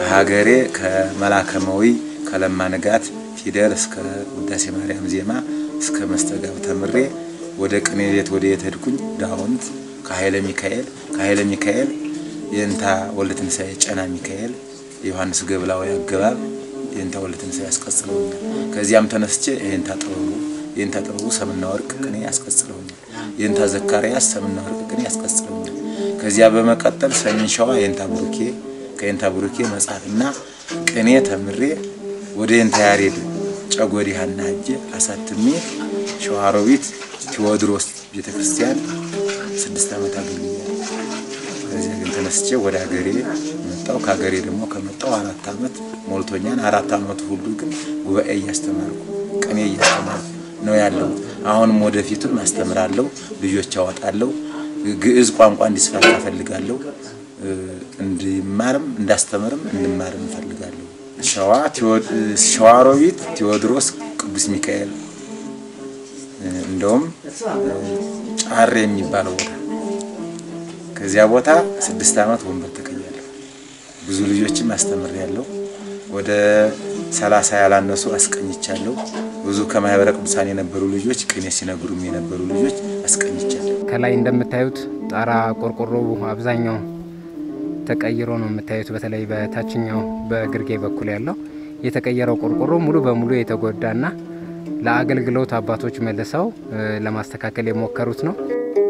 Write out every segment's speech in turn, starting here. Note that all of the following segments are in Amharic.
ከሀገሬ ከመላከመዊ ከለማ ንጋት ፊደል እስከ ውዳሴ ማርያም ዜማ እስከ መስተጋብ ተምሬ ወደ ቅኔ ቤት ወደ የት ሄድኩኝ? ዳውንት ከኃይለ ሚካኤል ከኃይለ ሚካኤል የእንታ ወልደ ትንሣኤ ጨና ሚካኤል የዮሐንስ ገብላዊ አገባብ የእንታ ወልደ ትንሣኤ ያስቀጽለውኛል። ከዚያም ተነስቼ የእንታ ጥበቡ የእንታ ጥበቡ ሰምና ወርቅ ቅኔ ያስቀጽለውኛል። የእንታ ዘካርያስ ሰምና ወርቅ ቅኔ ያስቀጽለውኛል። ከዚያ በመቀጠል ሰሜን ሸዋ የእንታ ቡሩኬ ከየንታ ቡሩኬ መጽሐፍና ቅኔ ተምሬ ወደ የንታ ያሬድ ጨጎዲ ሀና ሄጄ አሳትሜ ሸዋሮቢት ቴዎድሮስ ቤተ ክርስቲያን ስድስት ዓመት አገልግያለሁ። ከዚያ ግን ተነስቼ ወደ ሀገሬ መጣሁ። ከሀገሬ ደግሞ ከመጣሁ አራት ዓመት ሞልቶኛል። አራት ዓመቱ ሁሉ ግን ጉባኤ እያስተማርኩ ቅኔ እያስተማርኩ ነው ያለሁት። አሁንም ወደፊቱም አስተምራለሁ፣ ልጆች አወጣለሁ። ግዕዝ ቋንቋ እንዲስፋፋ እፈልጋለሁ። እንዲማርም እንዳስተምርም እንማርም እፈልጋለሁ። ሸዋ ሸዋሮቢት ቴዎድሮስ ቅዱስ ሚካኤል እንደውም ጫሬ የሚባለው ቦታ ከዚያ ቦታ ስድስት ዓመት ወንበር ተቀያለሁ። ብዙ ልጆችም አስተምሬያለሁ። ወደ ሰላሳ ያላነሱ አስቀኝቻለሁ። ብዙ ከማህበረ ቅዱሳን የነበሩ ልጆች ቅኔ ሲነግሩም የነበሩ ልጆች አስቀኝቻለሁ። ከላይ እንደምታዩት ጣራ ቆርቆሮ አብዛኛው ተቀይሮ ነው የምታዩት። በተለይ በታችኛው በግርጌ በኩል ያለው የተቀየረው ቆርቆሮ ሙሉ በሙሉ የተጎዳና ለአገልግሎት አባቶች መልሰው ለማስተካከል የሞከሩት ነው።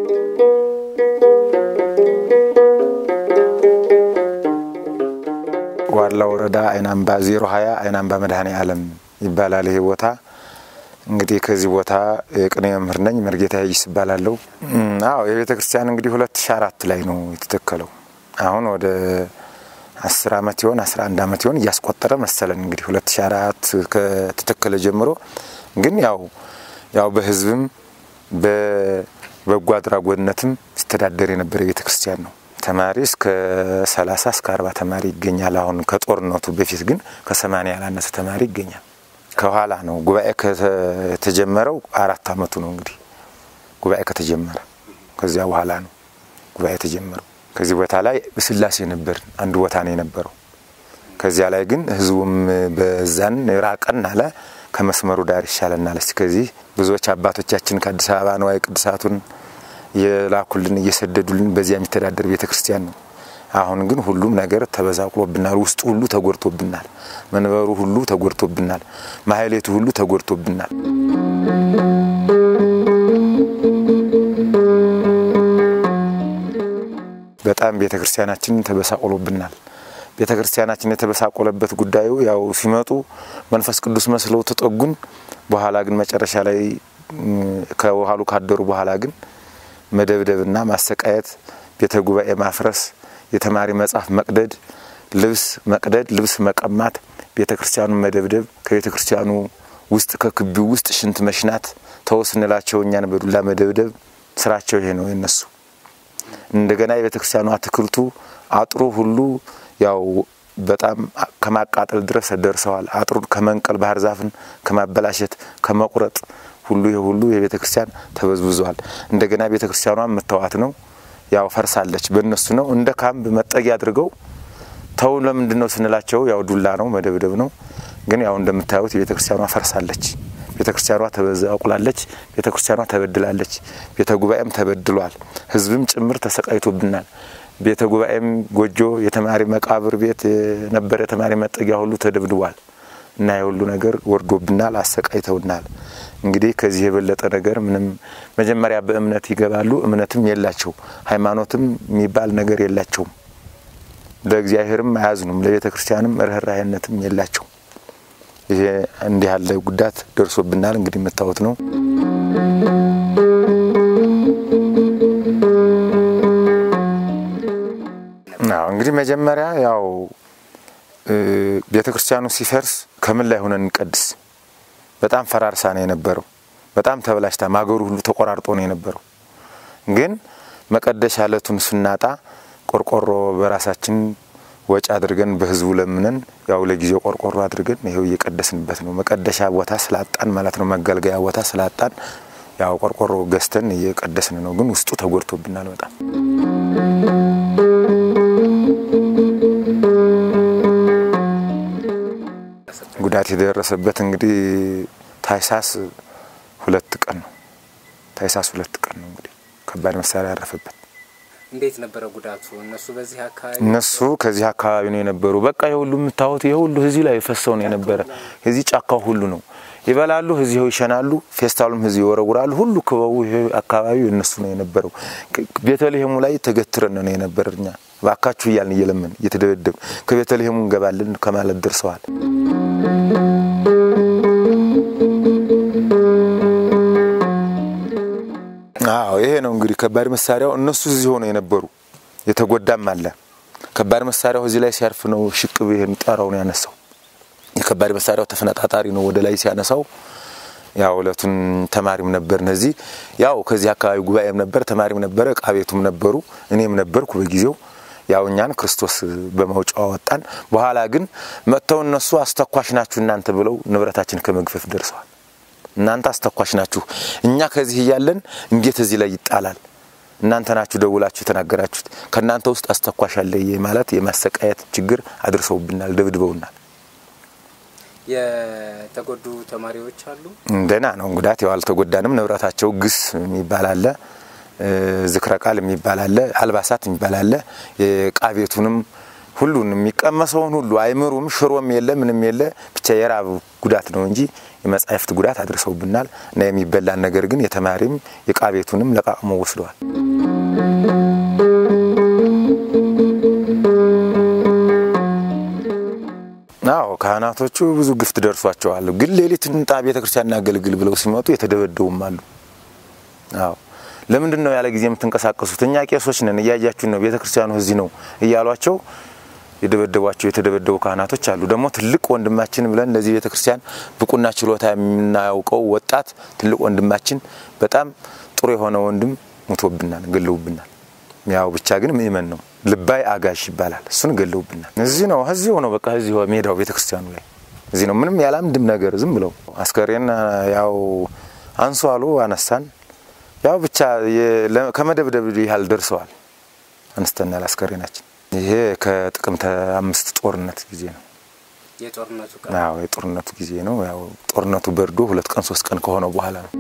ዋላ ወረዳ አይናምባ ዜሮ ሀያ አይናምባ መድኃኔ ዓለም ይባላል ይሄ ቦታ። እንግዲህ ከዚህ ቦታ የቅኔ መምህር ነኝ። መርጌታ ይስ ይባላለሁ። አዎ የቤተ ክርስቲያን እንግዲህ ሁለት ሺ አራት ላይ ነው የተተከለው። አሁን ወደ አስር አመት ይሆን አስራ አንድ አመት ይሆን እያስቆጠረ መሰለን እንግዲህ ሁለት ሺ አራት ከተተከለ ጀምሮ ግን ያው ያው በህዝብም በበጎ አድራጎትነትም ሲተዳደር የነበረ ቤተ ክርስቲያን ነው። ተማሪ እስከ ሰላሳ እስከ አርባ ተማሪ ይገኛል። አሁን ከጦርነቱ በፊት ግን ከሰማንያ ያላነሰ ተማሪ ይገኛል። ከኋላ ነው ጉባኤ ከተጀመረው አራት አመቱ ነው እንግዲህ ጉባኤ ከተጀመረ ከዚያ በኋላ ነው ጉባኤ የተጀመረው። ከዚህ ቦታ ላይ ስላሴ ነበር አንድ ቦታ ነው የነበረው። ከዚያ ላይ ግን ህዝቡም በዛን ራቀን አለ ከመስመሩ ዳር ይሻለናል። እስቲ ከዚህ ብዙዎች አባቶቻችን ከአዲስ አበባ ነዋየ ቅዱሳቱን የላኩልን እየሰደዱልን በዚያ የሚተዳደር ቤተ ክርስቲያን ነው። አሁን ግን ሁሉም ነገር ተበዛቅሎብናል። ውስጡ ሁሉ ተጎድቶብናል። መንበሩ ሁሉ ተጎድቶብናል። ማህሌቱ ሁሉ ተጎድቶብናል። በጣም ቤተ ክርስቲያናችንን ተበሳቆሎብናል። ቤተ ክርስቲያናችን የተበሳቆለበት ጉዳዩ ያው ሲመጡ መንፈስ ቅዱስ መስለው ተጠጉን። በኋላ ግን መጨረሻ ላይ ከውሃሉ ካደሩ በኋላ ግን መደብደብና ማሰቃየት፣ ቤተ ጉባኤ ማፍረስ፣ የተማሪ መጽሐፍ መቅደድ፣ ልብስ መቅደድ፣ ልብስ መቀማት፣ ቤተ ክርስቲያኑን መደብደብ፣ ከቤተ ክርስቲያኑ ውስጥ ከክቢው ውስጥ ሽንት መሽናት፣ ተው ስንላቸው እኛን በዱላ መደብደብ ስራቸው ይሄ ነው የነሱ። እንደገና የቤተ ክርስቲያኑ አትክልቱ አጥሩ ሁሉ ያው በጣም ከማቃጠል ድረስ ደርሰዋል። አጥሩን ከመንቀል ባህር ዛፍን ከማበላሸት ከመቁረጥ ሁሉ ይሄ ሁሉ የቤተ ክርስቲያን ተበዝብዟል። እንደገና ቤተ ክርስቲያኗ መተዋት ነው ያው ፈርሳለች። በእነሱ ነው እንደ ካምፕ መጠጊያ አድርገው ተው ለምንድን ነው ስንላቸው ያው ዱላ ነው መደብደብ ነው። ግን ያው እንደምታዩት ቤተ ክርስቲያኗ ፈርሳለች። ቤተ ክርስቲያኗ ተበዛቁላለች። ቤተ ክርስቲያኗ ተበድላለች። ቤተ ጉባኤም ተበድሏል። ሕዝብም ጭምር ተሰቃይቶብናል። ቤተ ጉባኤም ጎጆ፣ የተማሪ መቃብር ቤት የነበረ የተማሪ መጠጊያ ሁሉ ተደብድቧል እና የሁሉ ነገር ወርዶብናል፣ አሰቃይተውናል። እንግዲህ ከዚህ የበለጠ ነገር ምንም መጀመሪያ በእምነት ይገባሉ። እምነትም የላቸው ሃይማኖትም የሚባል ነገር የላቸውም። ለእግዚአብሔርም አያዝኑም፣ ለቤተ ክርስቲያንም ርኅራኄነትም የላቸው። ይሄ እንዲህ ያለ ጉዳት ደርሶብናል። እንግዲህ የምታዩት ነው። አዎ እንግዲህ መጀመሪያ ያው ቤተ ክርስቲያኑ ሲፈርስ ከምን ላይ ሆነን እንቀድስ? በጣም ፈራርሳ ነው የነበረው። በጣም ተበላሽታ ማገሩ ሁሉ ተቆራርጦ ነው የነበረው። ግን መቀደሻ ዕለቱን ስናጣ ቆርቆሮ በራሳችን ወጪ አድርገን በህዝቡ ለምነን ያው ለጊዜው ቆርቆሮ አድርገን ይኸው እየቀደስንበት ነው። መቀደሻ ቦታ ስላጣን ማለት ነው፣ መገልገያ ቦታ ስላጣን ያው ቆርቆሮ ገዝተን እየቀደስን ነው። ግን ውስጡ ተጎድቶብናል በጣም ጉዳት የደረሰበት እንግዲህ ታይሳስ ሁለት ቀን ነው። ታይሳስ ሁለት ቀን ነው እንግዲህ ከባድ መሳሪያ ያረፈበት። እንዴት ነበረ ጉዳቱ? እነሱ በዚህ አካባቢ እነሱ ከዚህ አካባቢ ነው የነበሩ። በቃ የሁሉ የምታዩት ይሄ ሁሉ እዚህ ላይ ፈሰው ነው የነበረ። እዚህ ጫካው ሁሉ ነው ይበላሉ፣ እዚሁ ይሸናሉ፣ ፌስታሉም እዚህ ይወረውራሉ። ሁሉ ክበቡ ይሄ አካባቢው እነሱ ነው የነበረው። ቤተልሔሙ ላይ ተገትረን ነው የነበረ እኛ ባካችሁ እያልን እየለመን እየተደበደብ ከቤተልሔሙ እንገባለን ከማለት ደርሰዋል። አዎ ይሄ ነው እንግዲህ ከባድ መሳሪያው። እነሱ እዚህ ሆነው የነበሩ የተጎዳም አለ። ከባድ መሳሪያው እዚህ ላይ ሲያርፍ ነው ሽቅብ ይሄን ጣራውን ያነሳው። የከባድ መሳሪያው ተፈነጣጣሪ ነው ወደ ላይ ሲያነሳው። ያው እለቱን ተማሪም ነበር እነዚህ ያው ከዚህ አካባቢ ጉባኤም ነበር ተማሪም ነበረ ዕቃ ቤቱም ነበሩ እኔም ነበርኩ በጊዜው ያው እኛን ክርስቶስ በመውጫው አወጣን። በኋላ ግን መጥተው እነሱ አስተኳሽ ናችሁ እናንተ ብለው ንብረታችን ከመግፈፍ ደርሰዋል። እናንተ አስተኳሽ ናችሁ፣ እኛ ከዚህ እያለን እንዴት እዚህ ላይ ይጣላል? እናንተ ናችሁ ደውላችሁ የተናገራችሁት፣ ከእናንተ ውስጥ አስተኳሽ አለ ማለት የማሰቃየት ችግር አድርሰውብናል፣ ደብድበውናል። የተጎዱ ተማሪዎች አሉ። እንደና ነው ጉዳት ያው አልተጎዳንም። ንብረታቸው ግስ የሚባል አለ፣ ዝክረ ቃል የሚባል አለ፣ አልባሳት የሚባል አለ። የዕቃ ቤቱንም ሁሉን የሚቀመሰውን ሁሉ አይምሩም፣ ሽሮም የለ ምንም የለ፣ ብቻ የራብ ጉዳት ነው እንጂ የመጻሕፍት ጉዳት አድርሰውብናል። እና የሚበላን ነገር ግን የተማሪም የዕቃ ቤቱንም ለቃቅሞ ወስደዋል። አዎ ካህናቶቹ ብዙ ግፍት ደርሷቸዋል። ግን ሌሊት እንጣ ቤተ ክርስቲያን እናገልግል ብለው ሲመጡ የተደበደቡም አሉ። አዎ ለምንድን ነው ያለ ጊዜ የምትንቀሳቀሱት? እኛ ቄሶች ነን፣ እያያችሁን ነው፣ ቤተ ክርስቲያኑ እዚህ ነው እያሏቸው የደበደቧቸው የተደበደቡ ካህናቶች አሉ። ደግሞ ትልቅ ወንድማችን ብለን ለዚህ ቤተ ክርስቲያን ብቁና ችሎታ የምናያውቀው ወጣት ትልቅ ወንድማችን በጣም ጥሩ የሆነ ወንድም ሙቶብናል፣ ገለውብናል። ያው ብቻ ግን ምእመን ነው ልባይ አጋዥ ይባላል። እሱን ገለውብናል። እዚህ ነው እዚሁ ነው በቃ እዚሁ ሜዳው ቤተ ክርስቲያኑ ላይ እዚህ ነው። ምንም ያላምድም ነገር ዝም ብለው አስከሬን ያው አንሱ አሉ አነሳን። ያው ብቻ ከመደብደብ ያህል ደርሰዋል። አንስተናል አስከሬናችን። ይሄ ከጥቅምት አምስት ጦርነት ጊዜ ነው። የጦርነቱ አዎ የጦርነቱ ጊዜ ነው። ያው ጦርነቱ በርዶ ሁለት ቀን ሶስት ቀን ከሆነው በኋላ ነው።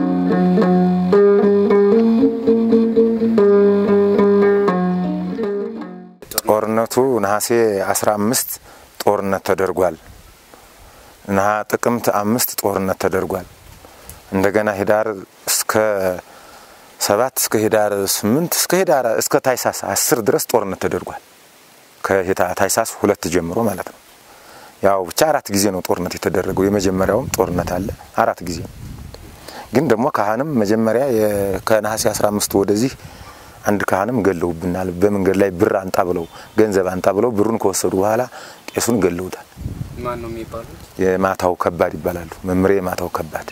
ጦርነቱ ነሐሴ 15 ጦርነት ተደርጓል። ነሐ ጥቅምት አምስት ጦርነት ተደርጓል። እንደገና ሂዳር እስከ ሰባት እስከ ሂዳር ስምንት እስከ ሂዳር እስከ ታይሳስ አስር ድረስ ጦርነት ተደርጓል። ከታይሳስ ሁለት ጀምሮ ማለት ነው። ያው ብቻ አራት ጊዜ ነው ጦርነት የተደረገው። የመጀመሪያውም ጦርነት አለ አራት ጊዜ ነው። ግን ደግሞ ካህንም መጀመሪያ ከነሐሴ 15 ወደዚህ አንድ ካህንም ገለውብናል። በመንገድ ላይ ብር አንጣ ብለው ገንዘብ አንጣ ብለው ብሩን ከወሰዱ በኋላ ቄሱን ገለውታል። ማን ነው የሚባሉት? የማታው ከባድ ይባላሉ። መምሬ የማታው ከባድ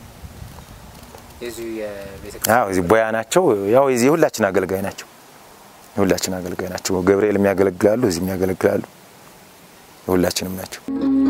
የዚሁ የቤተ አዎ እዚህ ቦያ ናቸው። ያው የዚህ የሁላችን አገልጋይ ናቸው። የሁላችን አገልጋይ ናቸው። ገብርኤል የሚያገለግላሉ፣ እዚህ የሚያገለግላሉ። የሁላችንም ናቸው።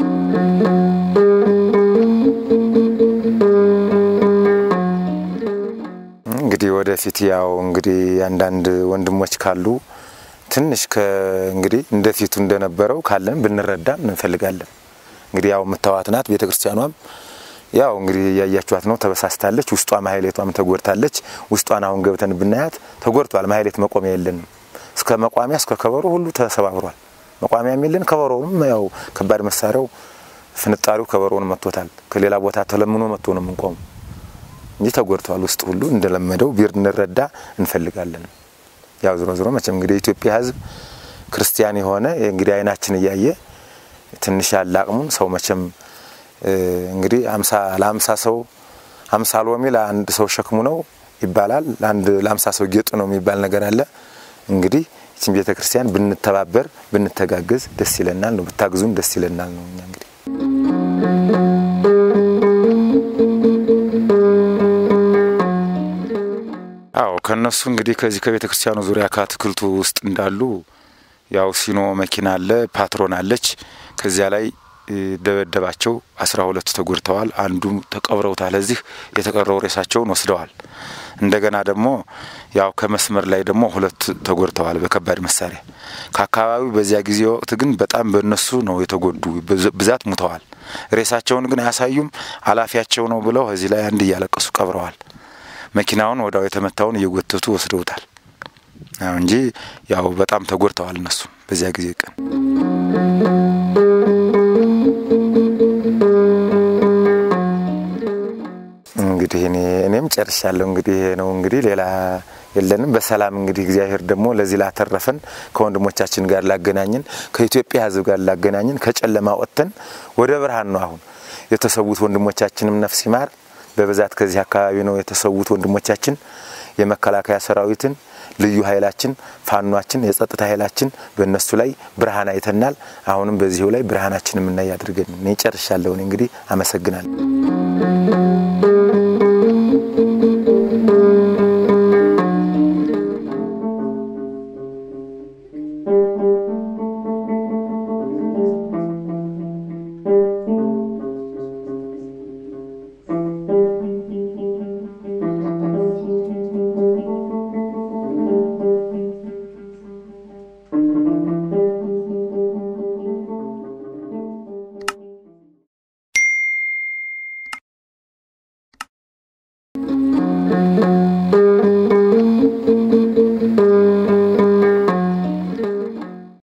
እንግዲህ ወደፊት ያው እንግዲህ አንዳንድ ወንድሞች ካሉ ትንሽ እንግዲህ እንደፊቱ እንደነበረው ካለን ብንረዳም እንፈልጋለን። እንግዲህ ያው የምታዋት ናት ቤተ ክርስቲያኗም ያው እንግዲህ እያያችኋት ነው። ተበሳስታለች። ውስጧ ማህሌቷም ተጎድታለች። ውስጧን አሁን ገብተን ብናያት ተጎድቷል። ማህሌት መቆሚያ የለንም። እስከ መቋሚያ እስከ ከበሮ ሁሉ ተሰባብሯል። መቋሚያም የለን። ከበሮውም ያው ከባድ መሳሪያው ፍንጣሪው ከበሮውን መጥቶታል። ከሌላ ቦታ ተለምኖ መጥቶ ነው የምንቆሙ እንጂ ተጎድቷል። ውስጥ ሁሉ እንደለመደው ቢር እንረዳ እንፈልጋለን። ያው ዝሮ ዝሮ መቼም እንግዲህ የኢትዮጵያ ሕዝብ ክርስቲያን የሆነ እንግዲህ አይናችን እያየ ትንሽ ያለ አቅሙን ሰው መቼም እንግዲህ አምሳ ለአምሳ ሰው አምሳ ሎሚ ለአንድ ሰው ሸክሙ ነው ይባላል። ለአንድ ለአምሳ ሰው ጌጡ ነው የሚባል ነገር አለ። እንግዲህ ይህችን ቤተ ክርስቲያን ብንተባበር ብንተጋገዝ ደስ ይለናል ነው ብታግዙን ደስ ይለናል ነው እኛ እንግዲህ አዎ ከነሱ እንግዲህ ከዚህ ከቤተ ክርስቲያኑ ዙሪያ ከአትክልቱ ውስጥ እንዳሉ ያው ሲኖ መኪና አለ፣ ፓትሮን አለች። ከዚያ ላይ ደበደባቸው። አስራ ሁለቱ ተጎድተዋል። አንዱ ተቀብረውታል። እዚህ የተቀረው ሬሳቸውን ወስደዋል። እንደገና ደግሞ ያው ከመስመር ላይ ደግሞ ሁለት ተጎድተዋል በከባድ መሳሪያ ከአካባቢው። በዚያ ጊዜ ወቅት ግን በጣም በእነሱ ነው የተጎዱ፣ ብዛት ሙተዋል። ሬሳቸውን ግን አያሳዩም። አላፊያቸው ነው ብለው እዚህ ላይ አንድ እያለቀሱ ቀብረዋል። መኪናውን ወዳው የተመታውን እየጎተቱ ወስደውታል እንጂ ያው በጣም ተጎድተዋል እነሱ በዚያ ጊዜ ቀን እንግዲህ እኔ እኔም ጨርሻለሁ። እንግዲህ ይሄ ነው እንግዲህ ሌላ የለንም። በሰላም እንግዲህ እግዚአብሔር ደግሞ ለዚህ ላተረፈን ከወንድሞቻችን ጋር ላገናኝን ከኢትዮጵያ ሕዝብ ጋር ላገናኝን ከጨለማ ወጥተን ወደ ብርሃን ነው አሁን የተሰዉት ወንድሞቻችንም ነፍስ ይማር። በብዛት ከዚህ አካባቢ ነው የተሰዉት ወንድሞቻችን የመከላከያ ሰራዊትን ልዩ ኃይላችን ፋኗችን የጸጥታ ኃይላችን በእነሱ ላይ ብርሃን አይተናል። አሁንም በዚሁ ላይ ብርሃናችን የምናይ አድርገን እኔ ጨርሻለሁ። እንግዲህ አመሰግናለሁ።